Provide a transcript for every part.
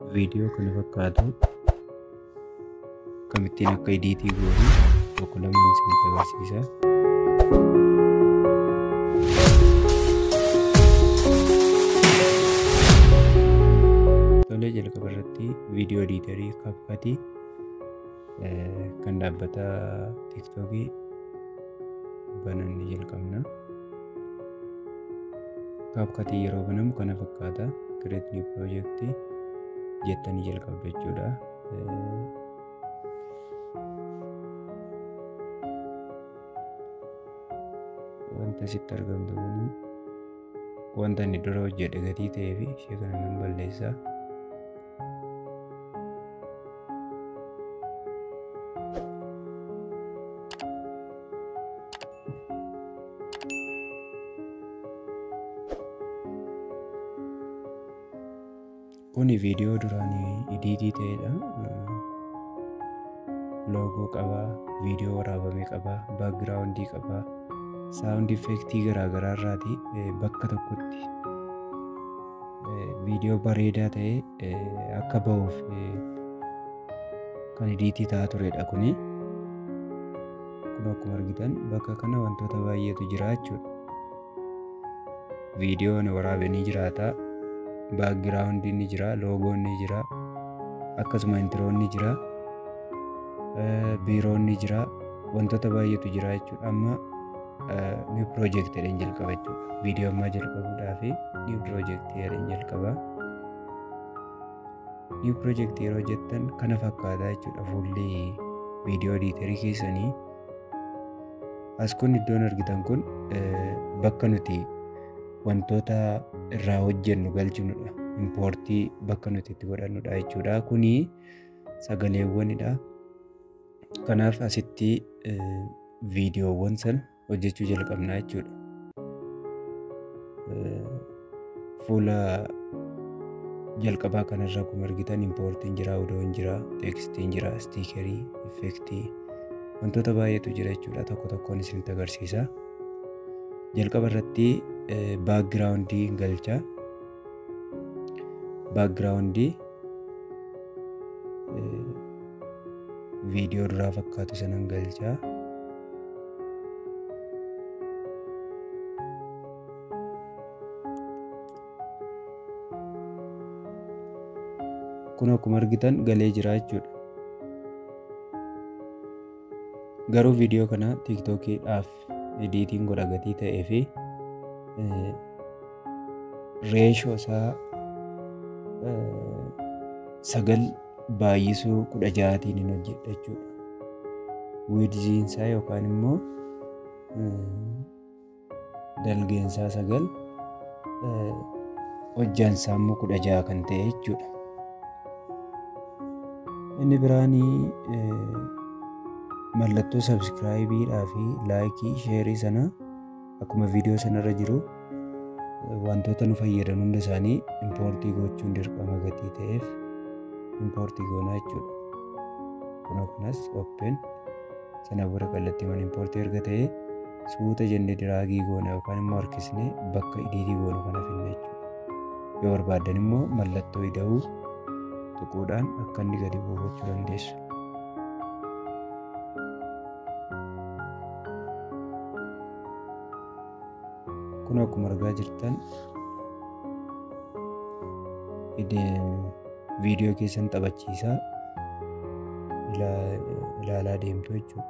viidiyoo kana fakkaatu akkamittiin akka ediitii goonu tokko lamaan isinitti agarsiisa. Tolee jalqaba irratti viidiyoo ediitarii kapkatii kan dhaabbata tiiktookii banannee jalqabna. Kapkatii yeroo banamu kana fakkaata. Create new project jettanii jalqabdu jechuudha. Wanta asitti argamtu kun wanta inni dura hojjedhe gatii ta'ee fi ishee kana nan balleessa. Kuni viidiyoo duraan ediitii ta'edha. Loogoo qaba, viidiyoo waraabame qaba, baakgiraawundii qaba, saawundi effeektii garaagaraa irraati bakka tokkotti viidiyoo bareedaa ta'e akka ba'uuf kan ediitii ta'aa turedha kuni. Kun akkuma argitan bakka kana wantoota baay'eetu jira jechuudha. Viidiyoon waraabanii jiraata. baakgiraawundi ni jira, loogoon ni jira, akkasuma intiroon ni jira, biiroon ni jira, wantoota baay'eetu jira jechuudha. Amma niw piroojeektii jedheen jalqaba jechuudha. Viidiyoo ammaa jalqabuudhaaf niw piroojeektii jedheen jalqaba. Niw piroojeektii yeroo jettan kana fakkaataa jechuudha fuulli viidiyoo ediitarii keessanii. As kun iddoon argitan kun bakka nuti wantoota irraa hojjennu galchinudha. Impoortii bakka nuti itti godhannudha jechuudha. Kuni sagaleewwanidha. Kanaaf asitti viidiyoowwan sana hojjechuu jalqabna jechuudha. Fuula jalqabaa kanarra akkuma argitan impoortiin jira, odoon jira, teekstiin jira, istiikerii, effeektii wantoota baay'eetu jira jechuudha. Tokko tokkoon isinitti agarsiisa. Jalqaba irratti baakgiraawundii galcha. Baakgiraawundii viidiyoo duraa fakkaatu sanan galcha. Kun akkuma argitan galee jira jechuudha. Garuu viidiyoo kana tiiktookiidhaaf ediitiin godha gatii ta'ee fi reeshoo isaa sagal baay'isuu kudha ja'atiin hin hojjedha jechuudha. Wiidziinsaa yookaan immoo dalgeensaa sagal hojjaansaa immoo kudha ja'a kan ta'e jechuudha. Inni biraanii mallattoo sabskiraayibiidhaa fi laayikii sheerii sana akkuma viidiyoo sanarra jiru wantoota nu fayyadan hunda isaanii impoortii gochuun dirqama gatii ta'eef impoortii goonaa jechuudha. Kunoo kanas open sana booda kallattiiwwan impoortii erga ta'e suuta jennee diraagii goona yookaan immoo harkisnee bakka ediitii goonu kana finna jechuudha. Yoo barbaaddan immoo mallattoo ida'uu tuquudhaan akka inni gadi bu'u gochuu dandeessu. kun akkuma argaa jirtan viidiyoo keessan taphachiisaa ilaalaa deemtu jechuudha.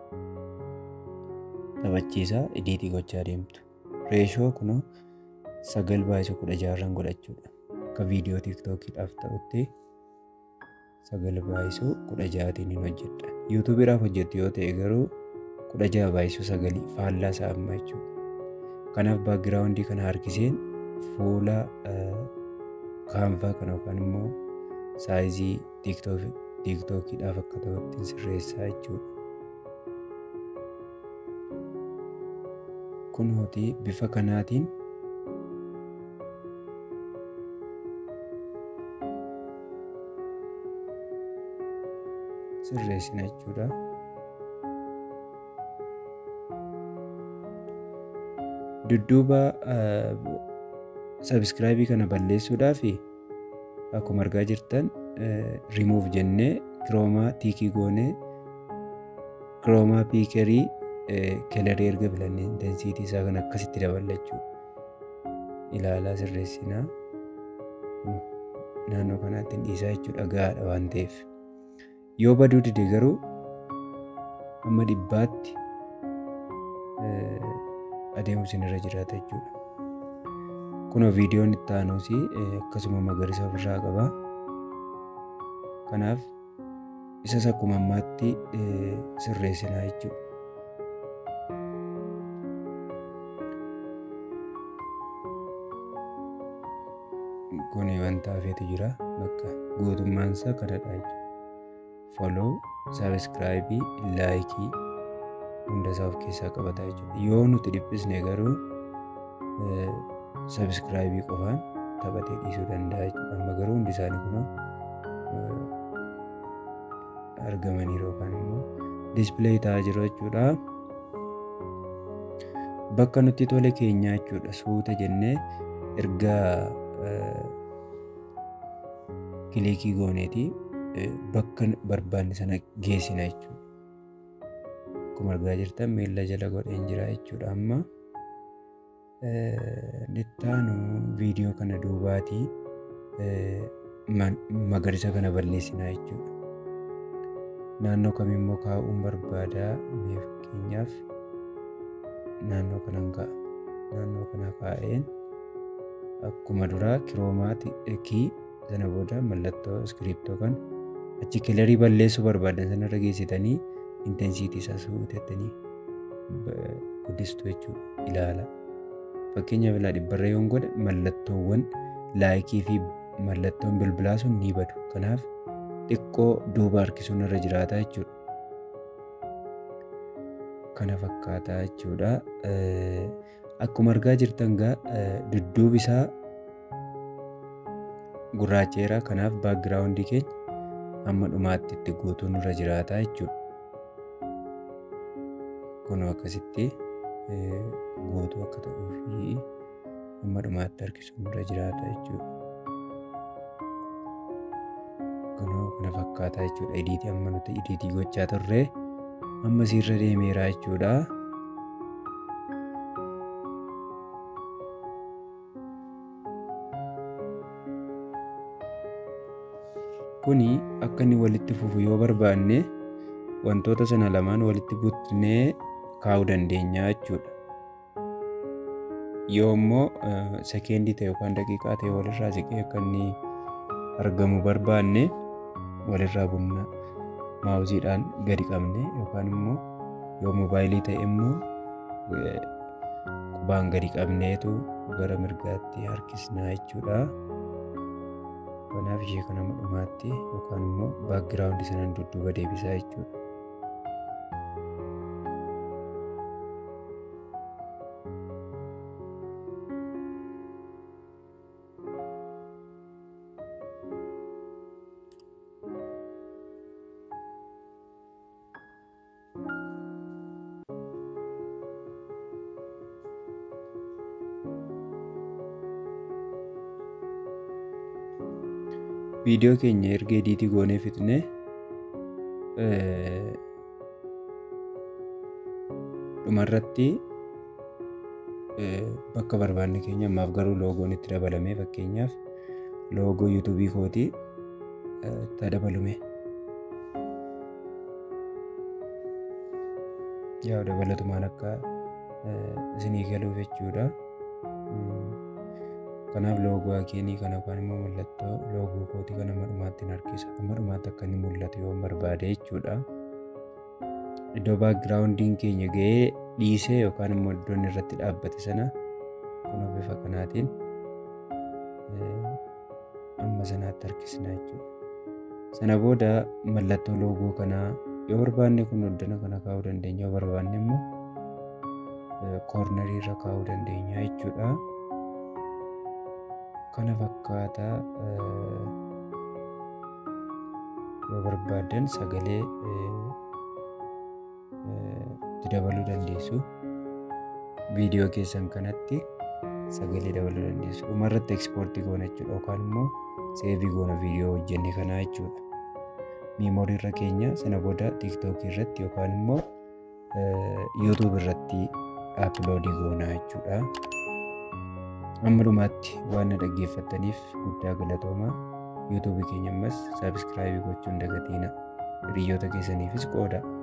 Taphachiisaa ediitii gochaa deemtu. Reeshoo kunoo sagal baay'isu kudha jaarran godhachuudha. Akka viidiyoo tiiktookiidhaaf ta'utti sagal baay'isu kudha ja'atiin hin hojjedha. Yuutuubiidhaaf hojjettu yoo ta'e garuu kudha ja'a baay'isu sagalii faallaa isaa amma jechuudha. kanaaf baakgiraawundii kana harkiseen fuula kaanvaa kana yookaan immoo saayizii tiiktookiidhaaf akka ta'utti sirreessaa jechuudha. Kun hoti bifa kanaatiin sirreessina jechuudha. dudduuba sabiskiraayibii kana balleessuudhaaf akkuma argaa jirtan remove jennee kiroomaa tiikii goonee kiroomaa piikerii kelarii erga filannee intensiitii isaa kan akkasitti daballachuu ilaalaa sirreessinaa naannoo kanaatti hin dhiisaa jechuudha gahaadha waan ta'eef yoo baduu dide garuu amma dhibbaatti adeemuun irra jiraata jechuudha. Kunoo viidiyoon itti aanuus akkasuma magariisa ofirraa qaba. Kanaaf isas akkuma ammaatti sirreessinaa jechuudha. Kuni wanta hafeetu jira bakka guutummaan isaa kanadha jechuudha. Follow, sabiskiraayibii, laayikii hunda isaa of keessaa qabata jechuudha. Yoo nuti dhiphisne garuu sabiskiraayibii qofaan taphatee dhiisuu danda'a jechuudha. Amma garuu hundi isaanii kunoo argamaniiru yookaan immoo diispileey ta'aa jiru jechuudha. Bakka nutti tole keenyaa jechuudha. Suuta jennee erga kilikii gooneeti bakka barbaanne sana geessina jechuudha. Akkuma argaa jirtan miila jala godheen jira jechuudha amma. Ittaanu viidiyoo kana duubaatii magariisa kana balleessinaa jechuudha. Naannoo kamimmoo kaa'uun barbaada mee fakkeenyaaf naannoo kanan kaa'a. Naannoo kana kaa'een akkuma duraa kiroomaati sana booda mallattoo iskiriiptoo kan achi kilarii balleessuu barbaadan sanarra geessitanii intensiitii isaa suutettanii guddistuu jechuudha ilaala. Fakkeenyaaf ilaa dhibbarra yoon godhe mallattoowwan laayikii fi mallattoon bilbilaa sun ni badu. Kanaaf xiqqoo duuba harkisuun irra jiraata jechuudha. Kana fakkaataa jechuudha. Akkuma argaa jirtan gaa dudduubi isaa gurraacheera. Kanaaf baakgiraawundii keenya hamma dhumaatti itti guutuun irra jiraata jechuudha. Kun akkasitti guutuu akka ta'uu fi hamma dhumaatti harkisuun irra jiraata jechuudha. Kunoo kana fakkaataa jechuudha. Idiitii amma nuti idiitii gochaa turre amma sirra deemeera jechuudha. Kuni akka inni walitti fufu yoo barbaanne wantoota sana lamaan walitti butnee kaa'uu dandeenya jechuudha. Yoo immoo sekeendii ta'e yookaan daqiiqaa ta'e walirraa siqee akka inni argamu barbaanne walirraa bunna maawuziidhaan gadi qabne yookaan immoo yoo moobaayilii ta'e immoo qubaan gadi qabneetu gara mirgaatti harkisnaa jechuudha. Kanaaf ishee kana dhumaatti yookaan immoo baakgiraawundii sanaan dudduuba deebisaa jechuudha. viidiyoo keenya erga ediitii goonee fixne dhumarratti bakka barbaanne keenya ammaaf garuu loogoon itti dabalamee fakkeenyaaf loogoo yuutuubii kootii itti dabalume. Yaa dabalatumaan akka isinii galuuf jechuudha. Kanaaf loogoo akeenii kana yookaan immoo mallattoo loogoo kootii kana dhumaatti hin harkisa. Amma dhumaatti akka inni mul'atu yoo barbaade jechuudha. Iddoo baakgiraawundiin keenya ga'ee dhiisee yookaan immoo iddoon irratti dhaabbate sana kun bifa kanaatiin amma sanaatti harkisna jechuudha. Sana booda mallattoo loogoo kanaa yoo barbaanne kun hoddana kana kaa'uu dandeenya yoo barbaanne immoo koornarii irra kaa'uu dandeenya jechuudha. kana fakkaataa yoo barbaadan sagalee itti dabaluu dandeessu. Viidiyoo keessan kanatti sagalee dabaluu dandeessu. Dhumarratti ekspoortii goona jechuudha yookaan immoo seevii goona viidiyoo hojjenne kanaa jechuudha. Miimoorii irra keenya sana booda tiiktookii irratti yookaan immoo yuutuub irratti aploodii goonaa jechuudha. Amma dhumaatti waan na dhaggeeffattaniif guddaa galatooma. Yuutuubii keenya ammas saabskraayibii gochuun dagatiina. Hiriyoota keessaniifis qooda.